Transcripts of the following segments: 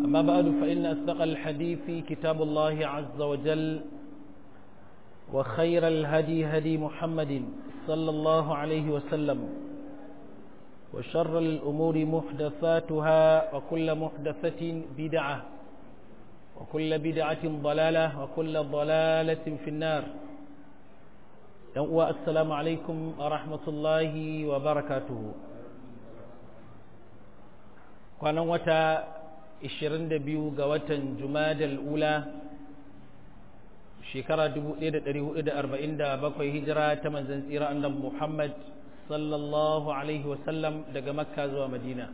أما بعد فإن أصدق الحديث كتاب الله عز وجل وخير الهدي هدي محمد صلى الله عليه وسلم وشر الأمور محدثاتها وكل محدثة بدعة وكل بدعة ضلالة وكل ضلالة في النار السلام عليكم ورحمة الله وبركاته kwanan wata 22 ga watan jumadal ula shekara 1447 hijira ta manzan tsira annabi Muhammad sallallahu alaihi wasallam daga makka zuwa madina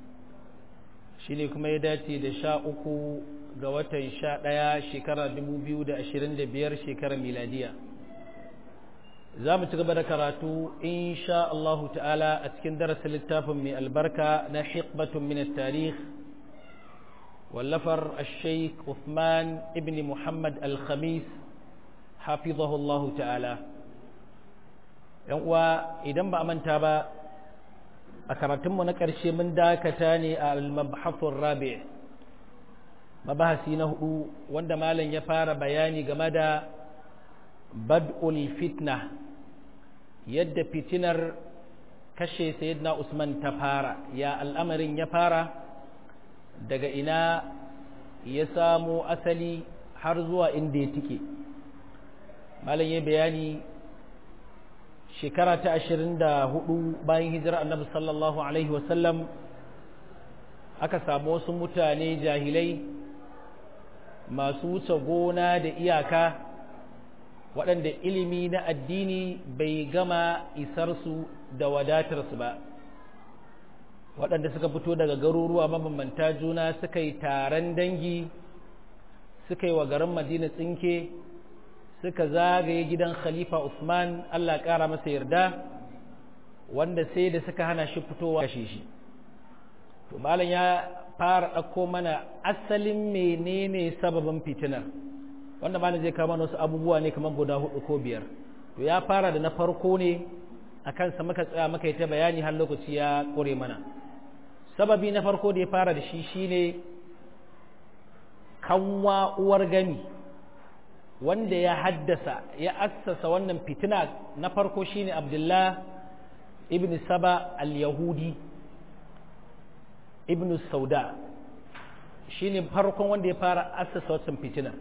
shine kuma ya dace da sha uku ga watan sha ɗaya shekara 2025 shekarar miladiya za mu ci gaba da karatu insha Allahu ta'ala a cikin darasin littafin mai albarka na hikbatun min tarikh wallafar al-sheikh Uthman ibn Muhammad al-Khamis hafizahu Allahu ta'ala yan uwa idan ba a manta ba a karatunmu na ƙarshe mun dakata ne a al-mabhathur rabi' mabahasi na hudu wanda malam ya fara bayani game da bad'ul fitna yadda fitinar kashe sayyidina Usman ta fara ya al'amarin ya fara daga ina ya samo asali har zuwa inda ya tike malam ya bayani shekara ta ashirin da hudu bayan hijira annabi sallallahu alaihi wasallam aka samu wasu mutane jahilai masu wuce gona da iyaka waɗanda ilimi na addini bai gama isarsu da wadatarsu ba waɗanda suka fito daga garuruwa mabambanta juna suka yi taron dangi suka yi wa garin madina tsinke suka zagaye gidan khalifa usman allah ƙara masa yarda wanda sai da suka hana shi fitowa kashe shi to malam ya fara ɗauko mana asalin menene sababin fitinar wanda malam zai kama wasu abubuwa ne kamar guda hudu ko biyar to ya fara da na farko ne a kansa muka tsaya muka yi ta bayani har lokaci ya kore mana sababi na farko da ya fara da shi shine kanwa uwar gani wanda ya haddasa ya assasa wannan fitina na farko shine abdullah ibn saba al-yahudi ibn sauda shine farkon wanda ya fara assasa wannan fitina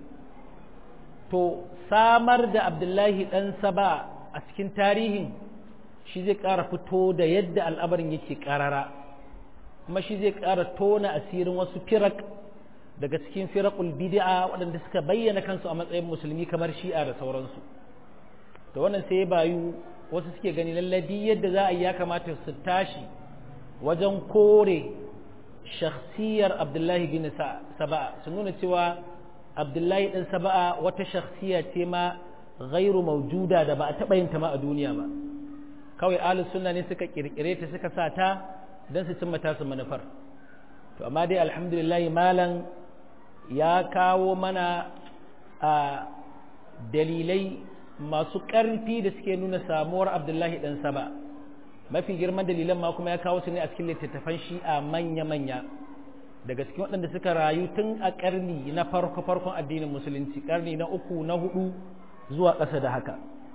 to samar da abdullahi ɗan saba a cikin tarihin shi zai ƙara fito da yadda al'amarin yake ƙarara kuma shi zai ƙara tona asirin wasu firak daga cikin firakul bid'a waɗanda suka bayyana kansu a matsayin musulmi kamar shi'a da sauransu to wannan sai bayu wasu suke gani lalladi yadda za a yi ya kamata su tashi wajen kore shakhsiyar abdullahi bin saba su nuna cewa abdullahi ɗan saba'a wata shakhsiya ce ma gairu maujuda da ba a taɓa yin ta ma a duniya ba kawai ahlus sunna ne suka kirkire ta suka sa ta don su cimma tasu manufar to amma dai alhamdulillah malam ya kawo mana a dalilai masu ƙarfi da suke nuna samuwar abdullahi ɗan saba mafi girman dalilan ma kuma ya kawo su ne a cikin littattafan shi'a manya-manya daga cikin waɗanda suka rayu tun a ƙarni na farko-farkon addinin musulunci ƙarni na uku na hudu zuwa ƙasa da haka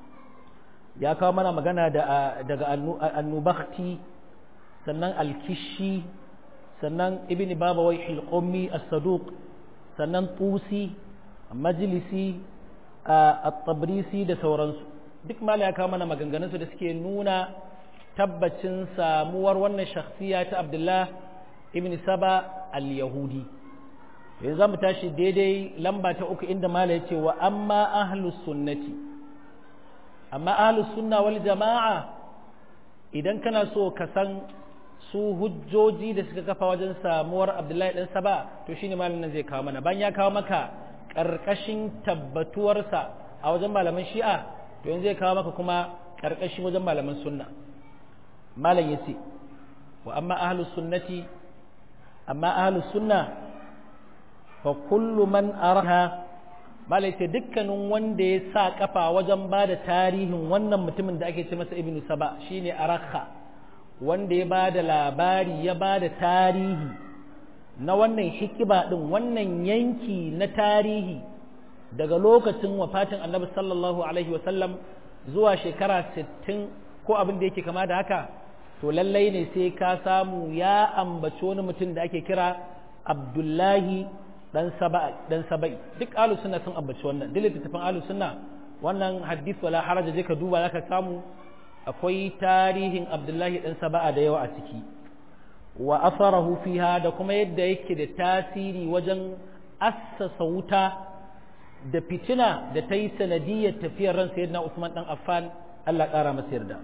ya kawo mana magana daga annubakti sannan alkishi sannan ibn babawai hilƙommi as-saduq sannan tusi majalisi a tabrisi da sauransu duk mala ya kawo mana maganganunsu da suke nuna tabbacin samuwar wannan shakhsiya ta abdullah ibn saba al-yahudi yanzu zamu tashi daidai lamba ta uku inda mala yace wa amma ahlus sunnati amma ahlus sunna wal jama'a idan kana so ka san su hujjoji da suka kafa wajen samuwar abdullahi dan saba to shine malamin nan zai kawo mana bayan ya kawo maka karkashin tabbatuwarsa a wajen malaman shi'a to yanzu zai kawo maka kuma karkashin wajen malaman sunna malam yace wa amma ahlus sunnati amma ahlus sunna fa kullu man araha malai ce dukkanin wanda ya sa kafa wajen ba da tarihin wannan mutumin da ake ce masa ibnu saba shine arakha wanda ya ba da labari ya ba da tarihi na wannan hikiba ɗin wannan yanki na tarihi daga lokacin wafatin annabi sallallahu alaihi wasallam zuwa shekara 60 ko abin da yake kama da haka to lallai ne sai ka samu ya ambaci wani mutum da ake kira abdullahi dan saba'i duk alu sunna sun ambaci wannan duk littattafan alu sunna wannan hadith wala haraja je ka duba zaka samu akwai tarihin abdullahi dan saba'a da yawa a ciki wa asarahu fiha da kuma yadda yake da tasiri wajen assasa wuta da fitina da ta yi sanadiyar tafiyar ran sayyidina Usman dan Affan Allah ƙara masa yarda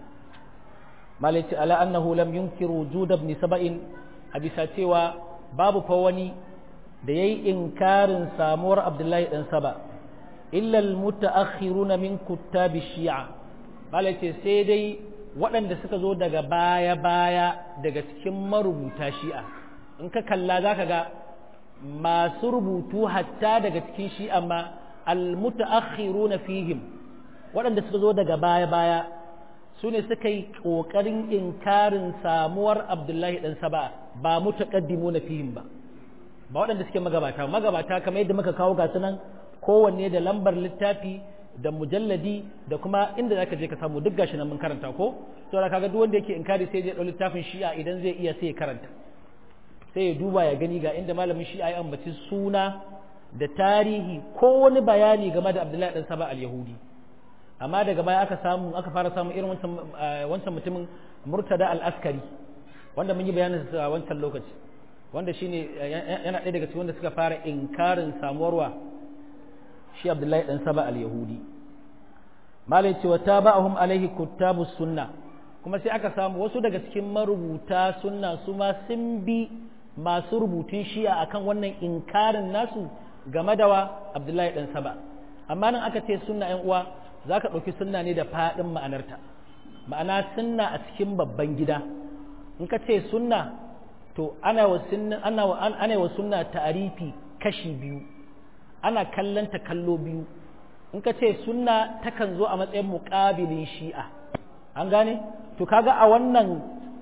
malaiti ala annahu lam yunkir wujud ibn saba'in a bisa cewa babu fa wani da yayi inkarin samuwar Abdullahi dan Saba illa al-mutaakhiruna min kuttabi shi'a malaiti sai dai waɗanda suka zo daga baya-baya daga cikin marubuta shi'a in ka kalla za ka ga masu rubutu hatta daga cikin shi'a ma almutaakhiru na fihim waɗanda suka zo daga baya-baya su ne suka yi ƙoƙarin inkarin samuwar abdullahi ɗan saba ba mutaƙaddimu na fihim ba ba waɗanda suke magabata magabata kamar yadda muka kawo gasu nan kowanne da lambar littafi da mujalladi da kuma inda zaka je ka samu duk gashi nan mun karanta ko to da kaga duk wanda yake inkari sai ya dau littafin shi'a idan zai iya sai ya karanta sai ya duba ya gani ga inda malamin shi'a ya ambaci suna da tarihi ko wani bayani game da Abdullahi dan Saba al-Yahudi amma daga baya aka samu aka fara samu irin wancan wancan mutumin Murtada al-Askari wanda mun yi bayanin sa a wancan lokaci wanda shine yana ɗaya daga cikin wanda suka fara inkarin samuwarwa shi abdullahi dan saba al-yahudi malai ce wa taba'ahum alaihi kuttabus sunna kuma sai aka samu wasu daga cikin marubuta sunna su ma sun bi masu rubutun shi'a akan wannan inkarin nasu game da wa abdullahi dan saba amma nan aka ce sunna yan uwa zaka ɗauki sunna ne da faɗin ma'anarta ma'ana sunna a cikin babban gida in ka ce sunna to ana wa sunna ana wa ana wa sunna ta'arifi kashi biyu ana kallanta kallo biyu in ka ce sunna takan zo a matsayin muƙabilin shi'a an gane to kaga a wannan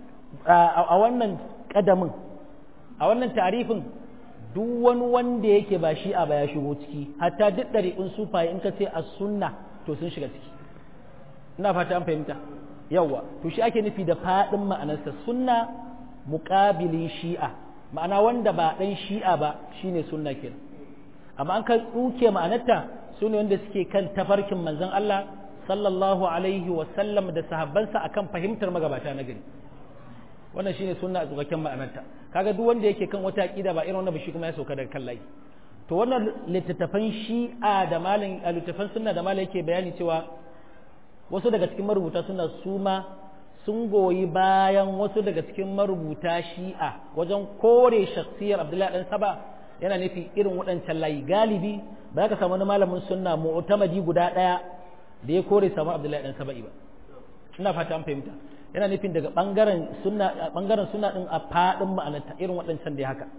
a wannan kadamin a wannan tarifin duk wani wanda yake ba shi'a ba ya shigo ciki hatta duk ɗari'un sufaye in ka ce a sunna to sun shiga ciki ina fata an fahimta yawa to shi ake nufi da faɗin ma'anarsa sunna muƙabilin shi'a ma'ana wanda ba ɗan shi'a ba shine sunna kenan amma an ka tsuke ma'anarta su ne wanda suke kan tafarkin manzon Allah sallallahu alaihi wa sallam da sahabbansa akan fahimtar magabata na gari wannan shine sunna a tsukakken ma'anarta kaga duk wanda yake kan wata aqida ba irin wannan ba shi kuma ya sauka daga kan layi to wannan littattafan shi'a da malin littattafan sunna da malin yake bayani cewa wasu daga cikin marubuta suna suma sun goyi bayan wasu daga cikin marubuta shi'a wajen kore shakhsiyar Abdullahi dan Saba yana nufi irin waɗancan layi galibi ba ka samu wani malamin sunna mu'tamadi guda ɗaya da ya kore samu Abdullahi dan Saba'i ba ina fata an fahimta yana nufin daga bangaren sunna bangaren sunna din a fadin ma'anarta irin waɗancan dai haka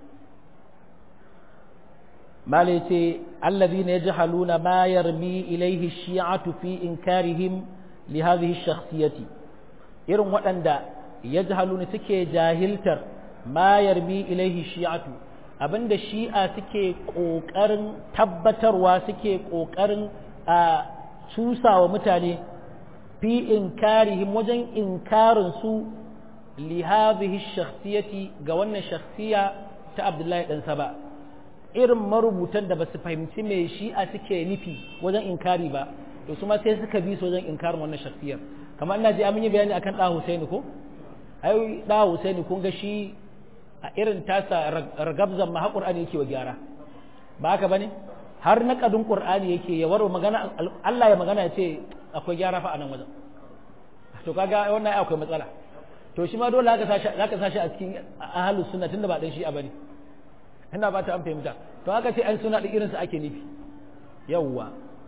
malai ce allazina yajhaluna ma yarmi ilayhi shi'atu fi inkarihim li hadhihi shakhsiyati irin waɗanda yajhaluna suke jahiltar ma yarmi ilayhi shi'atu abinda shi'a suke ƙoƙarin tabbatarwa suke ƙoƙarin a cusawa mutane fi inkarihim wajen inkarin su li hadhihi shakhsiyati ga wannan shakhsiya ta Abdullahi dan Saba irin marubutan da basu fahimci me shi'a suke nufi wajen inkari ba to su ma sai suka bi su wajen inkarin wannan shakhsiyar kamar ina ji amin yi bayani akan da Husaini ko ai da Husaini kun ga shi a irin tasa ragabzan ma Qur'ani yake wa gyara ba haka bane har na kadin Qur'ani yake ya waro magana Allah ya magana ya ce akwai gyara fa a nan wajen to kaga wannan akwai matsala to shi ma dole zaka sashi zaka sashi a cikin ahlus sunna tunda ba dan shi bane ina ba ta an fahimta to haka ce an suna da irin su ake nufi yawwa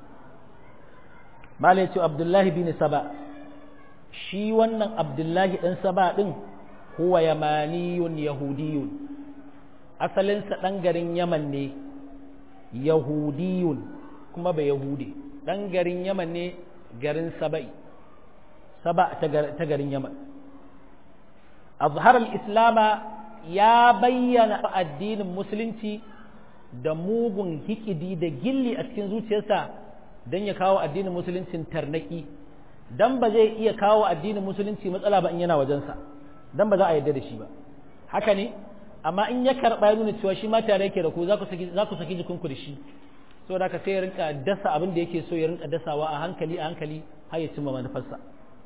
malai ce Abdullahi bin Saba shi wannan Abdullahi dan Saba din huwa yamaniyun yahudiyun asalinsa ɗan garin yaman ne yahudiyun kuma ba yahudi ɗan garin yaman ne garin saba'i saba ta garin yaman azhar al-islama ya bayyana addinin musulunci da mugun hikidi da gilli a cikin zuciyarsa don ya kawo addinin musuluncin tarnaki dan ba zai iya kawo addinin musulunci matsala ba in yana wajensa dan ba za a yarda da shi ba haka ne amma in ya karɓa ya nuna cewa shi ma tare yake da ku za ku saki jikinku da shi saboda haka sai ya rinka dasa abin da yake so ya rinka dasawa a hankali a hankali har ya cimma manufarsa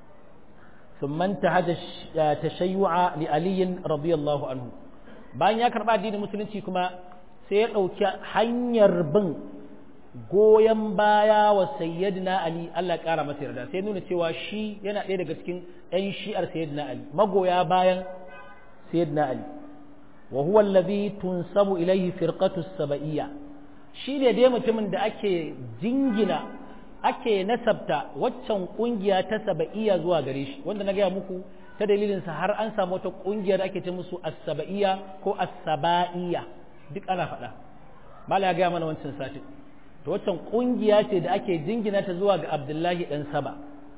ثم انتهج تشيع لعلي رضي الله عنه bayan ya karɓa addinin musulunci kuma sai ya ɗauki hanyar bin goyon baya wa sayyidina ali Allah ya ƙara masa yarda sai nuna cewa shi yana ɗaya daga cikin ɗan shi'ar sayyidina ali magoya bayan sayyidina ali wa huwa alladhi tunsabu ilayhi firqatu sab'iyya shi ne dai mutumin da ake jingina ake nasabta waccan kungiya ta saba'iyya zuwa gare shi wanda na gaya muku ta dalilin sa har an samu wata kungiya da ake ce musu as-saba'iyya ko as-saba'iyya duk ana faɗa mala ya gaya mana wancan satin to waccan kungiya ce da ake jingina ta zuwa ga Abdullahi dan Saba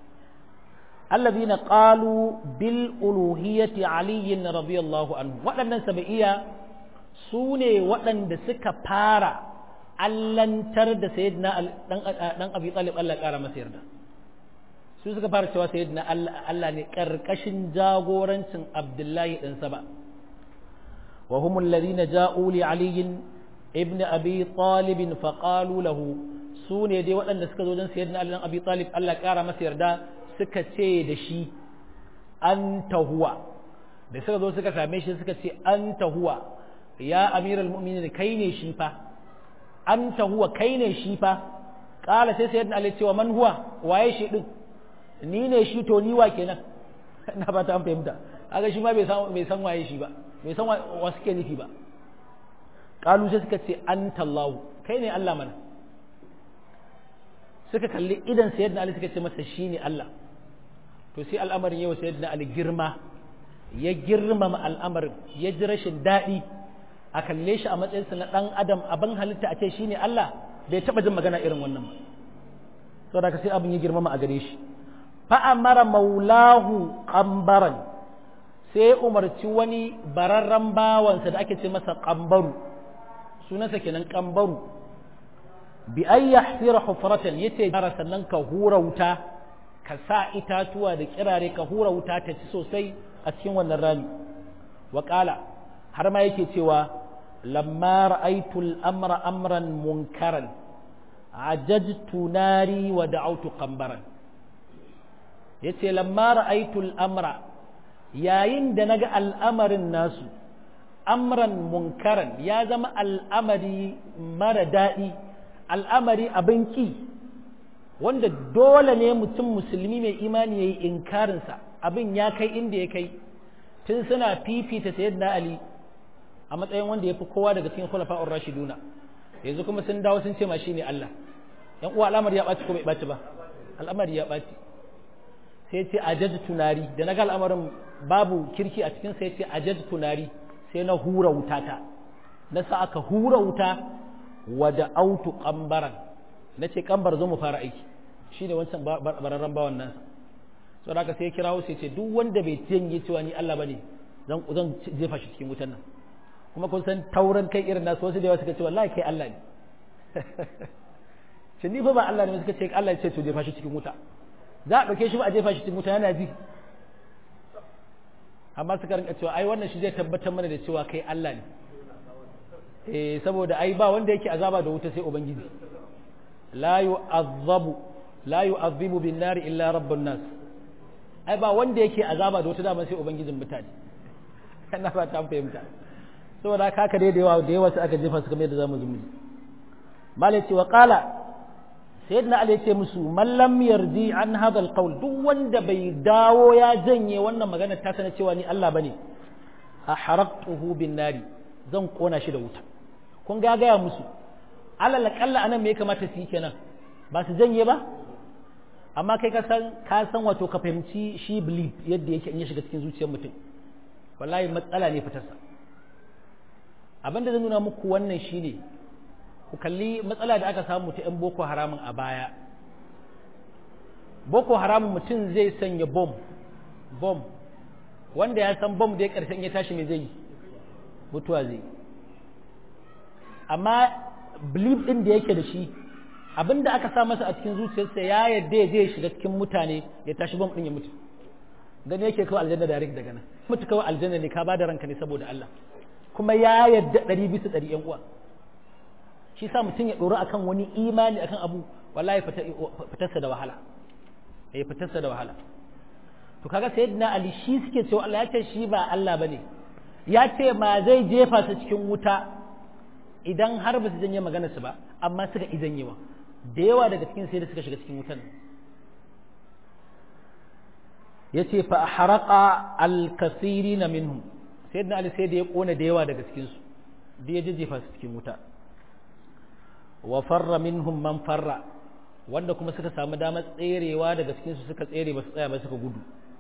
allazina qalu bil uluhiyyati Ali radiyallahu anhu waɗannan saba'iyya su ne waɗanda suka fara allantar da sayyidina dan abi talib Allah ƙara masa yarda su suka fara cewa sayyidina Allah ne karkashin jagorancin Abdullahi dan Saba wa humul ladina ja'u li Ali ibn Abi Talib fa qalu lahu su ne dai waɗanda suka zo don sayyidina Ali dan Abi Talib Allah ƙara masa yarda suka ce da shi anta huwa da suka zo suka same shi suka ce anta huwa ya amiral mu'minin kai ne shi fa anta huwa kai ne shi fa kala sai sayyidina ali cewa man huwa waye shi din ni ne shi to ni wa kenan na ba ta fahimta kaga shi ma bai san bai san waye shi ba bai san wa suke nufi ba kalu sai suka ce anta allah kai ne allah mana suka kalli idan sayyidina ali suka ce masa shine allah to sai al'amarin yau sayyidina ali girma ya girmama al'amarin ya ji rashin daɗi a kalle shi a matsayinsa na ɗan adam abin halitta a ce shi ne Allah bai taɓa jin magana irin wannan ba saboda ka sai abin ya girmama a gare shi fa'amara maulahu ƙambaran sai umarci wani bararren bawansa da ake ce masa ƙambaru sunansa kenan ƙambaru bi an yahsira hufratan yace jara sannan ka hura wuta ka sa itatuwa da kirare ka hura wuta ta ci sosai a cikin wannan rami wa har ma yake cewa lamma ra'aytu al-amra amran munkaran ajajtu nari wa da'awtu qambaran yace lamma ra'aytu al-amra yayin da naga al'amarin nasu amran munkaran ya zama al'amari mara daɗi al'amari abin ki wanda dole ne mutum musulmi mai imani ya yi inkarinsa abin ya kai inda ya kai tun suna fifita sayyidina ali a matsayin wanda ya fi kowa daga cikin khulafa'ur rashiduna yanzu kuma sun dawo sun ce ma shine Allah yan uwa al'amari ya ɓaci ko bai ɓaci ba al'amari ya ɓaci sai ce ajaj tunari da naga al'amarin babu kirki a cikin sai ce ajaj tunari sai na hura wuta ta na sa aka hura wuta wa da autu kambaran na ce kambar zo mu fara aiki shine wancan bararren bawan nan sau da sai kirawo sai ce duk wanda bai janye cewa ni Allah bane zan zan jefa shi cikin wutan nan kuma kun san tauran kai irin nasu wasu da yawa suka ce wallahi kai Allah ne shi ni fa ba Allah ne suka ce Allah ya ce to jefa shi cikin wuta za a ɗauke shi ba a jefa shi cikin wuta yana ji amma suka rinka cewa ai wannan shi zai tabbatar mana da cewa kai Allah ne eh saboda ai ba wanda yake azaba da wuta sai ubangiji la yu'azzabu la yu'azzibu bin nar illa rabbun nas ai ba wanda yake azaba da wuta dama sai ubangijin mutane kana ba ta fahimta saboda haka dai da yawa da yawa sai aka jefa su kamar yadda zamu zumi malai ce wa qala sayyidina ali yace musu man lam yardi an hadha alqawl duk wanda bai dawo ya janye wannan magana ta sana cewa ni Allah bane ahraqtuhu bin nari zan kona shi da wuta kun ga gaya musu alal kalla anan me ya kamata su yi kenan ba su janye ba amma kai ka san ka san wato ka fahimci shi belief yadda yake in ya shiga cikin zuciyar mutum wallahi matsala ne fitarsa abin da zan nuna muku wannan shine ku kalli matsala da aka samu ta 'yan boko haramun a baya boko haramun mutum zai sanya bom bom wanda ya san bom da ya karshen ya tashi mai zai yi mutuwa zai amma belief din da yake da shi abinda aka sa masa a cikin zuciyarsa ya yadda ya je ya shiga cikin mutane ya tashi bam din ya mutu gani yake kawai aljanna direct daga nan mutu kawai aljanna ne ka bada ranka ne saboda Allah kuma ya yadda ɗari bisa ɗari yan uwa shi sa mutum ya ɗoro akan wani imani akan abu wallahi fitarsa da wahala ya fitarsa da wahala to kaga sayyidina ali shi suke cewa Allah ya ce shi ba Allah bane ya ce ma zai jefa su cikin wuta idan har ba su janye magana su ba amma suka izanyewa da yawa daga cikin sai da suka shiga cikin wutan ya ce fa haraka alkasirina minhum sayyidina ali sai da ya kona da yawa daga cikin su da ya jejjefa su cikin wuta wa farra minhum man farra wanda kuma suka samu damar tserewa daga cikin su suka tsere ba su tsaya ba suka gudu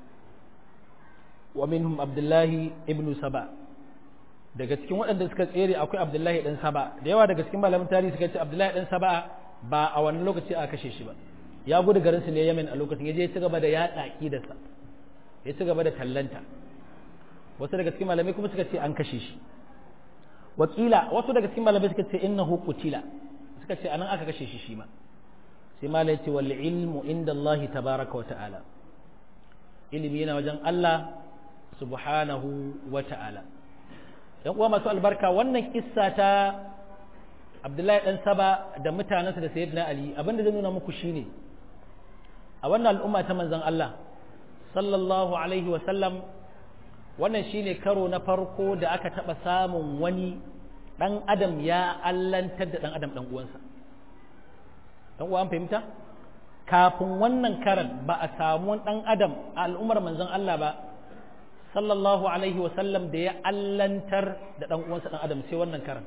wa minhum abdullahi ibn saba daga cikin waɗanda suka tsere akwai abdullahi dan saba da yawa daga cikin malamin tarihi suka ce abdullahi dan saba ba a wannan lokaci aka kashe shi ba ya gudu garin su ne yamin a lokacin ya je ya ci gaba da yaɗa aqidarsa ya ci gaba da tallanta wasu daga cikin malamai kuma suka ce an kashe shi wakila wasu daga cikin malamai suka ce innahu qutila suka ce anan aka kashe shi shi ma sai malai ce wal ilmu inda Allah tabaraka wa ta'ala ilimi yana wajen Allah subhanahu wa ta'ala yan uwa masu albarka wannan kissa ta Abdullahi dan Saba da mutanensa da Sayyidina Ali abinda zai nuna muku shine a wannan al'umma ta manzon Allah sallallahu alaihi wa sallam wannan shine karo na farko da aka taba samun wani dan adam ya allantar da dan adam dan uwansa dan uwa an fahimta kafin wannan karan ba a samu dan adam a al'ummar manzon Allah ba sallallahu alaihi wasallam da ya allantar da dan uwansa dan adam sai wannan karan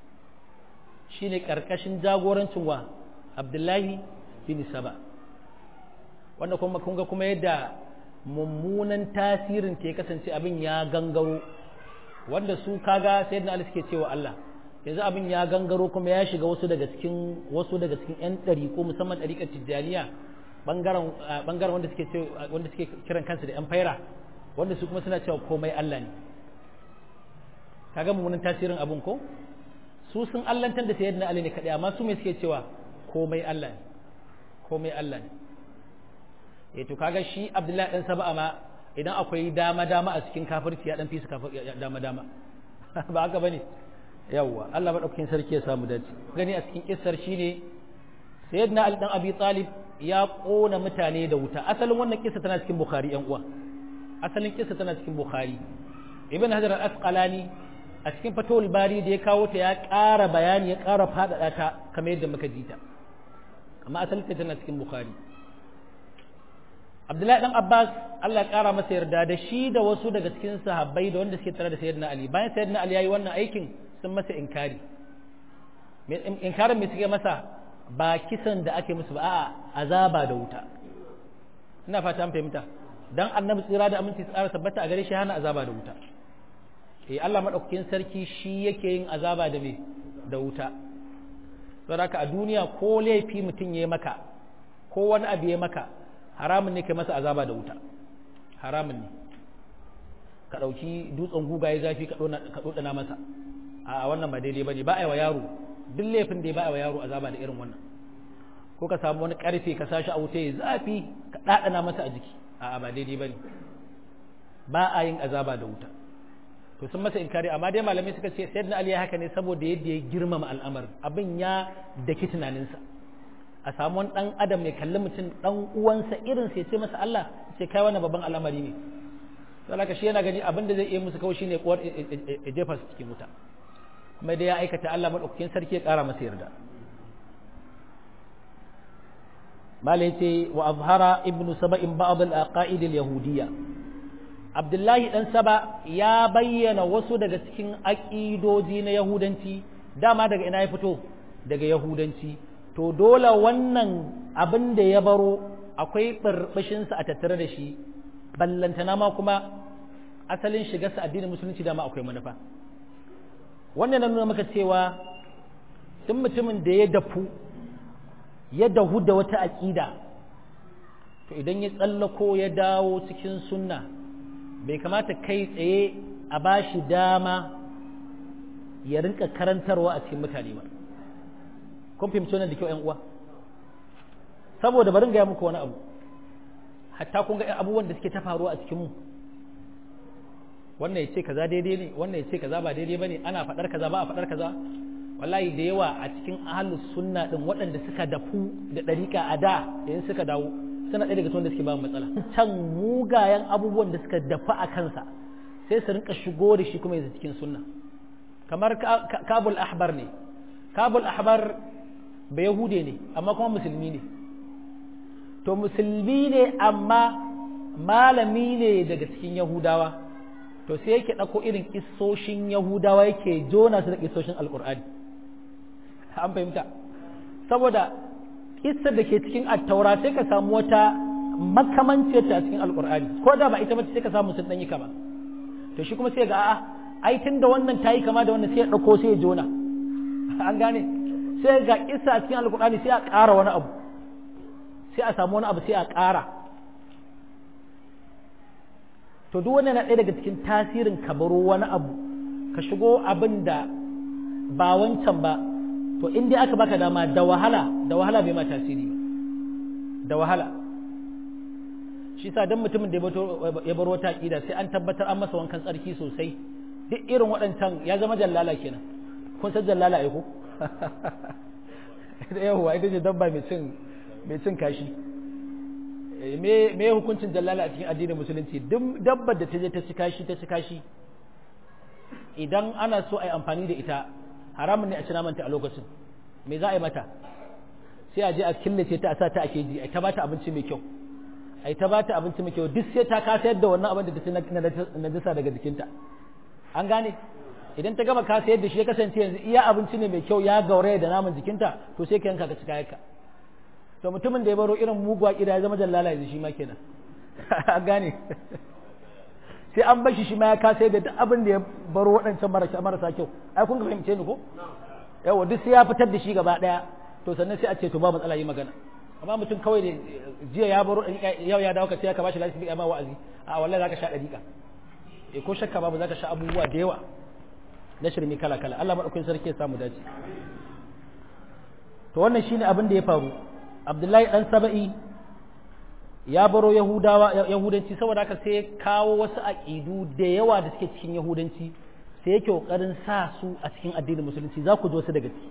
shine karkashin jagorancin wa Abdullahi bin Saba wanda kuma kun ga kuma yadda mummunan tasirin ta ya kasance abin ya gangaro wanda su kaga sayyidina Ali suke cewa Allah yanzu abin ya gangaro kuma ya shiga wasu daga cikin wasu daga cikin yan ɗari ko musamman ɗariƙar tijjaniya bangaren bangaren wanda suke wanda suke kiran kansu da yan faira wanda su kuma suna cewa komai Allah ne kaga mummunan tasirin abin ko su sun allantar da sayyidina Ali ne kadai amma su me suke cewa komai Allah ne komai Allah ne eh to kaga shi Abdullahi dan Saba'a ma idan akwai dama dama a cikin kafirci ya dan fi su dama dama ba haka bane yawwa Allah madaukakin sarki ya samu dace gani a cikin kissar shine sayyidina Ali dan Abi Talib ya kona mutane da wuta asalin wannan kissa tana cikin Bukhari yan uwa asalin kissa tana cikin Bukhari Ibn Hajar al-Asqalani a cikin Fathul Bari da ya kawo ta ya ƙara bayani ya ƙara faɗaɗa ta kamar yadda muka ji ta amma asalin ta tana cikin Bukhari Abdullahi dan Abbas Allah ya ƙara masa yarda da shi da wasu daga cikin sahabbai da wanda suke tare da Sayyidina Ali bayan Sayyidina Ali yayi wannan aikin sun masa inkari inkarin me suke masa ba kisan da ake musu ba a'a azaba da wuta ina fata an fahimta dan annabi tsira da aminci tsara tabbata a gare shi hana azaba da wuta eh Allah madaukakin sarki shi yake yin azaba da me da wuta saboda a duniya ko laifi mutum ya maka ko wani abu ya maka haramun ne kai masa azaba da wuta haramun ne ka ɗauki dutsen guga ya zafi ka ɗoɗana masa a wannan ba daidai ba ne ba a yi wa yaro duk laifin da ya ba a wa yaro azaba da irin wannan ko ka samu wani ƙarfe ka sashi a wuta ya zafi ka ɗaɗana masa a jiki a ba daidai ba ne ba a yin azaba da wuta to sun masa inkari amma dai malamai suka ce sayyidina ali ya haka ne saboda yadda ya girmama al'amarin abin ya daki tunaninsa a samu wani dan adam mai kalli mutum dan uwansa irin sai ce masa Allah ce kai wannan babban al'amari ne to haka shi yana gani abin da zai iya musu kawai shine kuwar ya jefa su cikin wuta kuma dai ya aikata Allah madaukakin sarki ya kara masa yarda mala yace wa azhara ibnu saba'in ba'd al-aqaid al-yahudiyya Abdullahi ɗan Saba ya bayyana wasu daga cikin aƙidoji na Yahudanci, dama daga ina ya fito daga Yahudanci, to dole wannan abin da ya baro akwai ɓarɓashinsa a tattare da shi, ballantana ma kuma asalin shigarsa addinin musulunci dama akwai manufa. Wannan na nuna maka cewa tun mutumin da ya dafu, ya dahu da wata aƙida, to idan ya tsallako ya dawo cikin sunna. bai kamata kai tsaye a ba shi dama ya rinka karantarwa a cikin mutane ba kun fahimci wannan da kyau ƴan uwa saboda bari gaya muku wani abu hatta kun ga abubuwan da suke ta faruwa a cikin mu wannan ya ce kaza daidai ne wannan ya ce kaza ba daidai bane ana faɗar kaza ba a faɗar kaza wallahi da yawa a cikin ahlus sunna din waɗanda suka dafu da ɗariƙa a da yayin suka dawo suna ɗaya daga cikin wanda suke ba matsala can mugayen abubuwan da suka dafa a kansa sai su rinka shigo da shi kuma yanzu cikin sunna kamar kabul ahbar ne kabul ahbar ba yahude ne amma kuma musulmi ne to musulmi ne amma malami ne daga cikin yahudawa to sai yake ɗauko irin kisoshin yahudawa yake jona su da kisoshin alƙur'ani an fahimta saboda kissar da ke cikin attaura sai ka samu wata makamanciyar ta a cikin alƙur'ani ko da ba ita ba sai ka samu sun ɗanyi kama to shi kuma sai ga a'a ai tun da wannan ta yi kama da wannan sai ya ɗauko sai ya jona an gane sai ga kissa a cikin alƙur'ani sai a ƙara wani abu sai a samu wani abu sai a ƙara to duk wannan na ɗaya daga cikin tasirin ka baro wani abu ka shigo abin da ba wancan ba to in dai aka baka dama da wahala da wahala bai ma tasiri ba da wahala shi sa dan mutumin da ya bar wata aqida sai an tabbatar an masa wankan tsarki sosai duk irin waɗancan ya zama jallala kenan kun san jallala ai ko da yawa ita ce dabba mai cin mai cin kashi me me hukuncin jallala a cikin addinin musulunci duk dabbar da ta je ta ci kashi ta ci kashi idan ana so a yi amfani da ita haramun ne a ci namanta a lokacin me za a yi mata sai a je a killace ta a sa ta a keji a ta bata abinci mai kyau a ta bata abinci mai kyau duk sai ta kasa yadda wannan abin da ta ci na jisa daga jikinta an gane idan ta gama kasa yadda shi ya kasance yanzu iya abinci ne mai kyau ya gauraya da naman jikinta to sai ka yanka ka ci kayanka to mutumin da ya baro irin muguwa kida ya zama jallala yanzu shi ma kenan an gane sai an bashi shi ma ya kasa da duk abin da ya baro waɗancan marasa kyau ai kun fahimce ni ko yawa duk sai ya fitar da shi gaba ɗaya to sannan sai a ce to ba matsala yi magana amma mutum kawai da jiya ya baro yau ya dawo ka sai ka bashi lafiya ya ma wa'azi a wallahi zaka sha dariƙa eh ko shakka babu zaka sha abubuwa da yawa na shirme kala kala Allah madaukakin sarki ya samu dace to wannan shine abin da ya faru Abdullahi dan Saba'i ya baro Yahudawa Yahudanci saboda haka sai kawo wasu aqidu da yawa da suke cikin Yahudanci sai yake kokarin sa su a cikin addinin musulunci za ku ji wasu daga ciki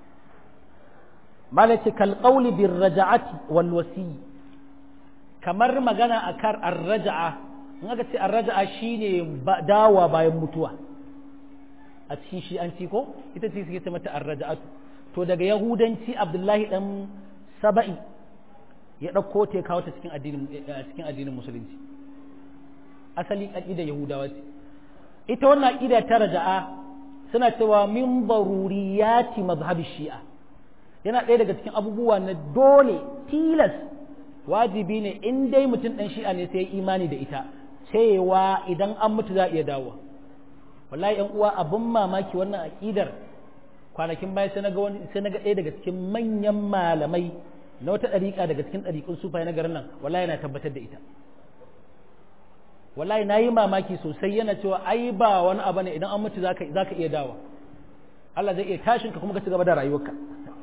malaka kal qawli bir raja'ati wal wasi kamar magana akar ar-raja'a in aka ce ar-raja'a shine dawa bayan mutuwa a cikin shi an ci ko ita ce suke ce mata ar-raja'atu to daga yahudanci Abdullahi dan Saba'i ya ɗauko ta ya kawo ta cikin addinin cikin addinin musulunci asali aqida yahudawa ce ita wannan aqida ta raja'a suna cewa min baruriyati mazhabi shi'a yana ɗaya daga cikin abubuwa na dole tilas wajibi ne in dai mutum ɗan shi'a ne sai imani da ita cewa idan an mutu za a iya dawowa wallahi yan uwa abin mamaki wannan aqidar kwanakin baya sai naga wani sai naga ɗaya daga cikin manyan malamai na wata ɗariƙa daga cikin ɗariƙun sufaye na garin nan wallahi yana tabbatar da ita wallahi na yi mamaki sosai yana cewa ai ba wani abu ne idan an mutu za ka iya dawa Allah zai iya tashin ka kuma ka ci gaba da rayuwarka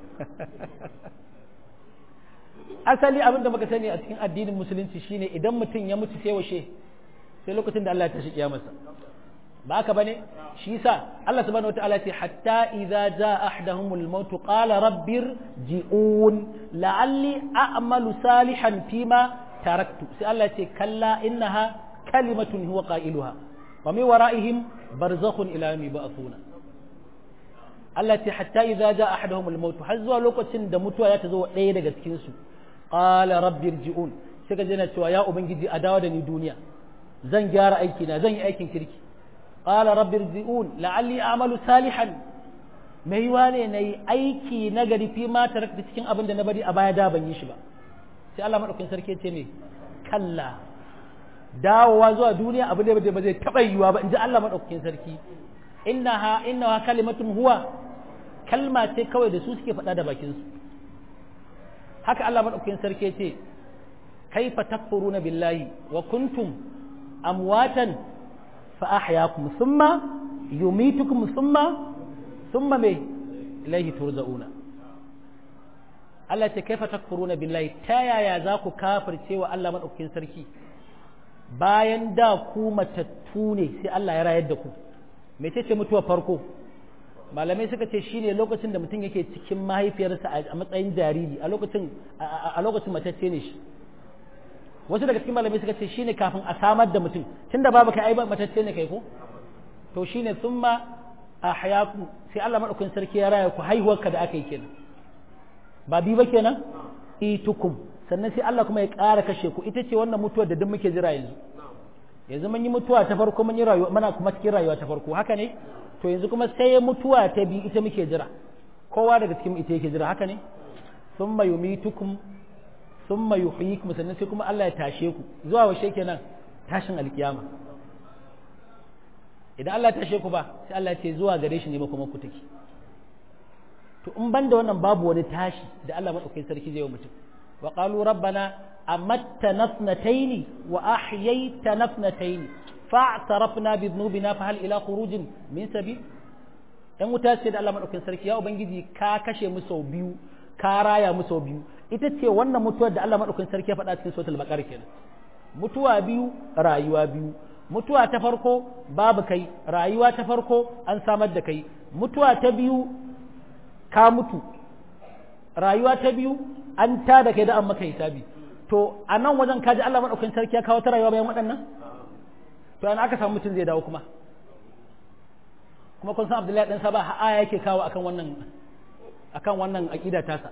asali abin da muka sani a cikin addinin musulunci shine idan mutum ya mutu sai washe sai lokacin da Allah ya tashi kiyamarsa ba haka bane shi yasa Allah subhanahu wataala ce hatta idza jaa ahaduhumul maut qala rabbir ji'un la'alli a'malu salihan fima taraktu sai Allah ce kalla innaha kalimatun huwa qailuha wa min wara'ihim barzakhun ila yawmi ba'thuna Allah ce hatta idza jaa ahaduhumul maut har zuwa lokacin da mutuwa ya ta zo ɗaya daga cikin su qala rabbir ji'un sai ka jina cewa ya ubangiji a dawo da ni duniya zan gyara aiki na zan yi aikin kirki qala rabbir ji'un la'alli a'malu salihan mai yiwa ne na yi aiki na gari fi ma tarakta cikin abin da na bari a baya da ban yi shi ba sai Allah madaukakin sarki ce me kalla dawowa zuwa duniya abu ne da ba zai taɓa yiwuwa ba in ji Allah madaukakin sarki innaha innaha kalimatun huwa kalma ce kawai da su suke faɗa da bakin su haka Allah madaukakin sarki ce kaifa takfuruna billahi wa kuntum amwatan fa ahyaakum thumma yumitukum thumma thumma me ilaihi turja'una Allah ce kaifa takfuruna billahi ta yaya za ku kafirce wa Allah madaukakin sarki bayan da ku matattu ne sai Allah ya rayar da ku mece ce mutuwa farko malamai suka ce shine lokacin da mutum yake cikin mahaifiyarsa a matsayin jariri a lokacin a lokacin matacce ne shi wasu daga cikin malamai suka ce shine kafin a samar da mutum tunda babu kai ai matacce ne kai ko to shine thumma ahyaku sai Allah madaukakin sarki ya raya ku haihuwarka da aka yi kenan ba bi ba kenan itukum sannan sai Allah kuma ya ƙara kashe ku ita ce wannan mutuwar da duk muke jira yanzu yanzu mun yi mutuwa ta farko mun yi rayuwa muna kuma cikin rayuwa ta farko haka ne to yanzu kuma sai mutuwa ta biyu ita muke jira kowa daga cikin ita yake jira haka ne thumma yumitukum thumma yuhyikum sannan sai kuma Allah ya tashe ku zuwa washe kenan tashin alkiyama idan Allah ya tashe ku ba sai Allah ya ce zuwa gare shi ne kuma ku take to in banda wannan babu wani tashi da Allah madaukakin sarki zai yi mutum wa qalu rabbana amatta nafnataini wa ahyayta nafnataini fa'tarafna bi dhunubina fa hal ila khurujin min sabil dan wuta ce da Allah madaukakin sarki ya ubangiji ka kashe mu sau biyu ka raya mu sau biyu ita ce wannan mutuwar da Allah madaukakin sarki ya faɗa cikin suratul baqara kenan mutuwa biyu rayuwa biyu mutuwa ta farko babu kai rayuwa ta farko an samar da kai mutuwa ta biyu ka mutu rayuwa ta biyu an ta da kai da an maka hisabi to a nan wajen kaji Allah madaukakin sarki ya kawo ta rayuwa bayan waɗannan to an aka samu mutum zai dawo kuma kuma kun san Abdullahi dan Saba aya yake kawo akan wannan akan wannan aqida tasa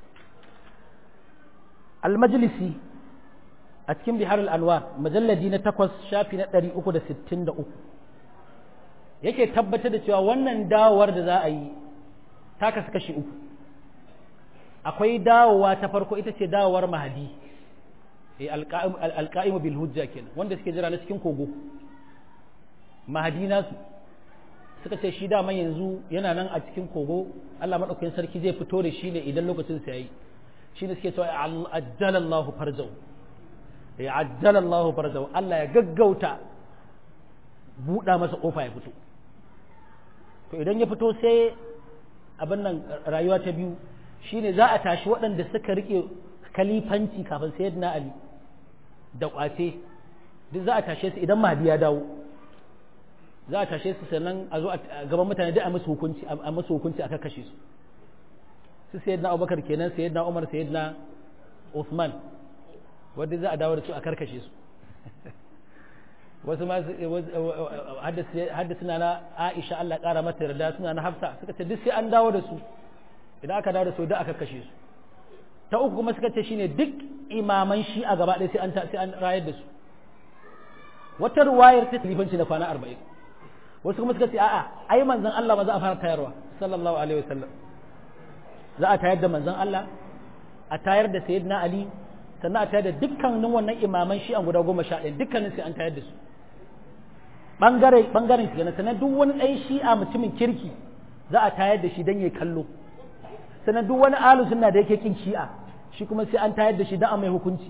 al-majlisi a cikin bihar al-anwar majalladi na 8 shafi na 363 yake tabbatar da cewa wannan dawowar da za a yi ta kasu kashi uku akwai dawowa ta farko ita ce dawowar mahadi alƙa'imu bil hujja kenan wanda suke jira na cikin kogo mahadi nasu suka ce shi dama yanzu yana nan a cikin kogo Allah maɗaukakin sarki zai fito da shi ne idan lokacin sa yayi shi ne suke cewa ajjalallahu farjau ya ajjalallahu farjau Allah ya gaggauta buɗa masa ƙofa ya fito to idan ya fito sai abin nan rayuwa ta biyu shine za a tashi waɗanda suka rike kalifanci kafin sayyidina Ali da kwace duk za a tashe su idan mahdi ya dawo za a tashe su sannan a zo a gaban mutane duk a musu hukunci a musu hukunci aka kashe su su sayyidina Abubakar kenan sayyidina Umar sayyidina Uthman wanda za a dawo da su a karkashe su wasu ma haddasa suna na Aisha Allah ƙara mata yarda suna na Hafsa suka ce duk sai an dawo da su idan aka dawo da su duk aka kashe su ta uku kuma suka ce shine duk imaman shi a gaba ɗaya sai an sai an rayar da su wata ruwayar ta talifanci na kwana arba'in wasu kuma suka ce a'a ai manzon Allah ma za a fara tayarwa sallallahu alaihi wasallam za a tayar da manzon Allah a tayar da sayyidina Ali sannan a tayar da dukkanin wannan imaman shi an guda goma sha ɗaya dukkanin sai an tayar da su bangare bangaren kenan sannan duk wani ɗan shi'a mutumin kirki za a tayar da shi don ya kallo sannan duk wani alu sunna da yake kin shi'a shi kuma sai an tayar da shi don a mai hukunci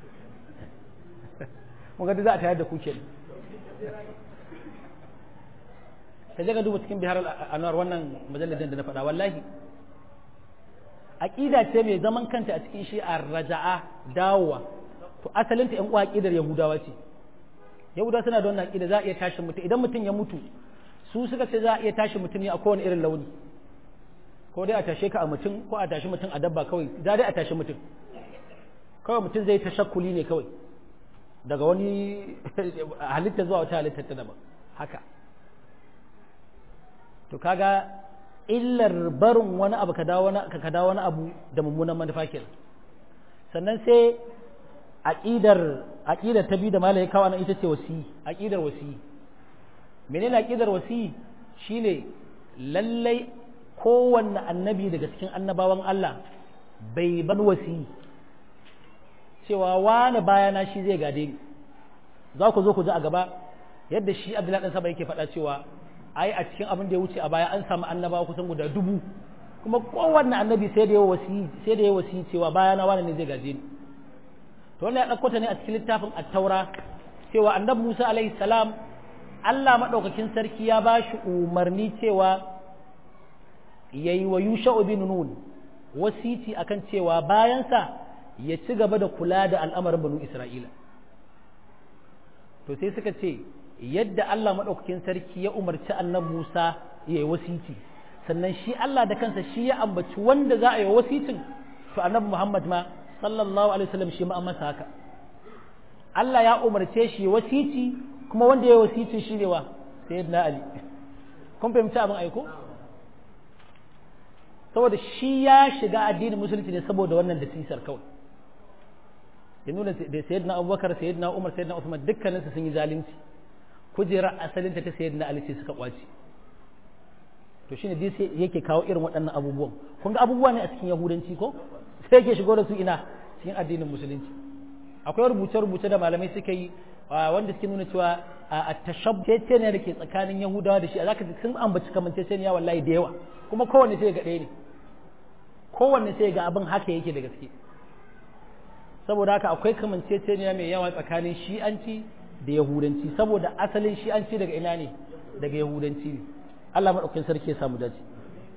mun ga za a tayar da ku kenan ka je ka duba cikin bihar anwar wannan majalladin da na faɗa wallahi aqida ce mai zaman kanta a cikin shi'a raja'a dawowa to asalinta yan uwa aqidar yahudawa ce yahudawa suna da wannan aqida za a iya tashi mutum idan mutum ya mutu su suka ce za a iya tashi mutum ne a kowane irin launi ko dai a tashe ka a mutum ko a tashi mutum a dabba kawai za dai a tashi mutum kawai mutum zai ta shakkuli ne kawai daga wani halitta zuwa wata halitta ta daban haka to kaga illar barin wani abu ka dawo wani ka dawo wani abu da mummunan manufa kenan sannan sai aqidar aqidar ta bi da malai kawo nan ita ce wasi aqidar wasi menene aqidar wasi shine lallai kowanne annabi daga cikin annabawan Allah bai ban wasi cewa wani bayana shi zai gade ni za ku zo ku ji a gaba yadda shi Abdullahi dan Saba yake faɗa cewa ai a cikin abin da ya wuce a baya an samu annabawa kusan guda dubu kuma kowanne annabi sai da ya wasi sai da ya wasi cewa bayana wani ne zai gaje ni to wannan ya dauko ta ne a cikin littafin at-taura cewa annabi Musa alaihi salam Allah madaukakin sarki ya ba shi umarni cewa yayi wa yusha'u bin nun wasiti akan cewa bayansa ya ci gaba da kula da al'amarin banu isra'ila to sai suka ce yadda Allah maɗaukakin sarki ya umarci annan Musa ya yi wasiti sannan shi Allah da kansa shi ya ambaci wanda za a yi wasitin to annabi Muhammad ma sallallahu alaihi wasallam shi ma an masa haka Allah ya umarce shi wasiti kuma wanda ya yi wasitin shi ne wa sayyidina Ali kun fahimci abin aiko saboda shi ya shiga addinin musulunci ne saboda wannan da sisar kawai ya nuna da sayyidina abubakar sayyidina umar sayyidina usman dukkaninsu sun yi zalunci kujerar asalinta ta sayyidina ali ce suka kwace to shine dai sai yake kawo irin waɗannan abubuwan kun ga abubuwa ne a cikin yahudanci ko sai yake shigo da su ina cikin addinin musulunci akwai rubuce-rubuce da malamai suka yi wanda suke nuna cewa a tashabbece ne da ke tsakanin yahudawa da shi zaka ji sun ambaci kamanceceniya wallahi da yawa kuma kowanne sai ga ɗaya ne kowanne sai ga abin haka yake da gaske saboda haka akwai kamanceceniya mai yawa tsakanin shi'anci da yahudanci saboda asalin shi'anci daga ina ne daga yahudanci ne Allah madaukakin sarki ya samu dace